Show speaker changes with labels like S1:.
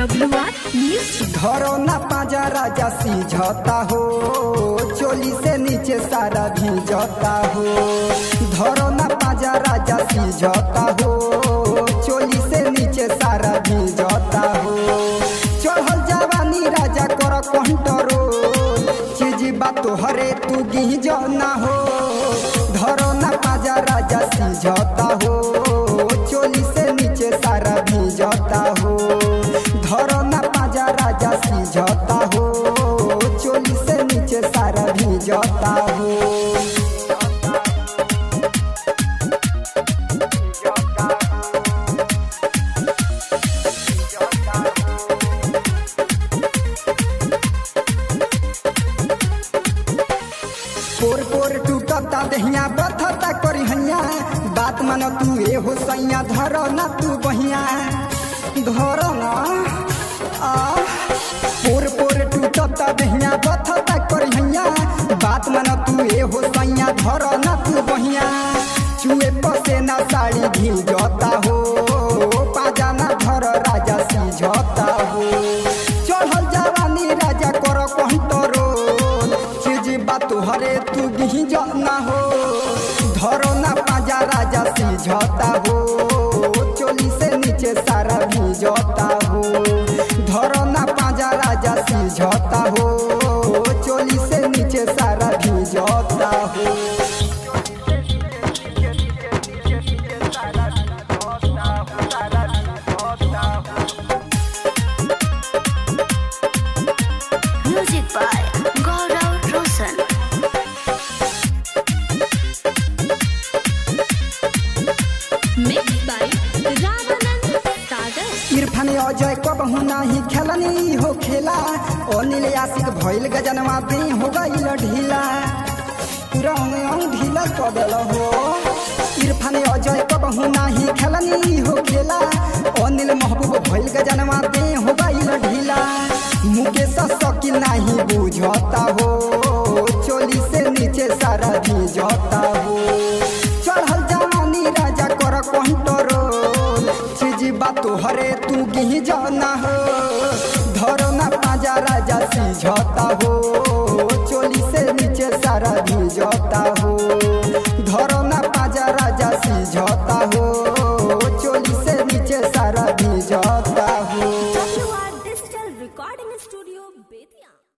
S1: W R music
S2: धरो ना पाजा राजा सीझता हो चोली से नीचे सारा भीजता हो धरो ना पाजा राजा सीझता हो चोली से नीचे सारा भीजता हो चढ़ल जवानी राजा कर कंट्रोल चीज बात हरे तू गिज ना हो धरो ना पाजा राजा सीझता हो चोली से नीचे सारा भीजता हो धरो ना पाजा राजा सीझता हो चोली से नीचे सारा भीजता हो पोर पोर टूटता दहिया बथता करी हैया बात मन तू ए हो सैया धर ना तू बहिया धर ना आ पोर पोर टूटता दहिया बथता करी हैया बात मन तू ए हो सैया धर ना तू बहिया चुए पसे ना साड़ी भीजता हो पाजा ना धर राजा सीझता हो चढ़ल जवानी राजा कर कंट्रोल चीज बात हरे तू गिही ना हो धरो ना पाजा राजा सीझता हो चोली से नीचे सारा भीजता हो धरो ना पाजा राजा सीझता हो चोली से नीचे सारा भीजता हो
S1: music by Gaurav Roshan mix by Ramanand Sagar
S2: Irfan Ajay कबहू नाही खेलनी हो खेला अनिल आशिक भइल गजनवा दे हो गइल ढीला रंग अंग ढीला कदल हो इरफान अजय कबहू नाही खेलनी हो खेला अनिल महबूब भइल गजनवा दे हो गइल ढीला मुकेश शकील नाही बुझता हो चोली से नीचे सारा भीजता हो चढ़ल जवानी राजा कर कंट्रोल चीज बात हरे तू गिही जाना हो धरो ना पाजा राजा सीझता हो चोली से नीचे सारा भीजता हो धरो ना पाजा राजा सीझता हो चोली से नीचे सारा भीजता हो
S1: W R digital recording studio Bettiah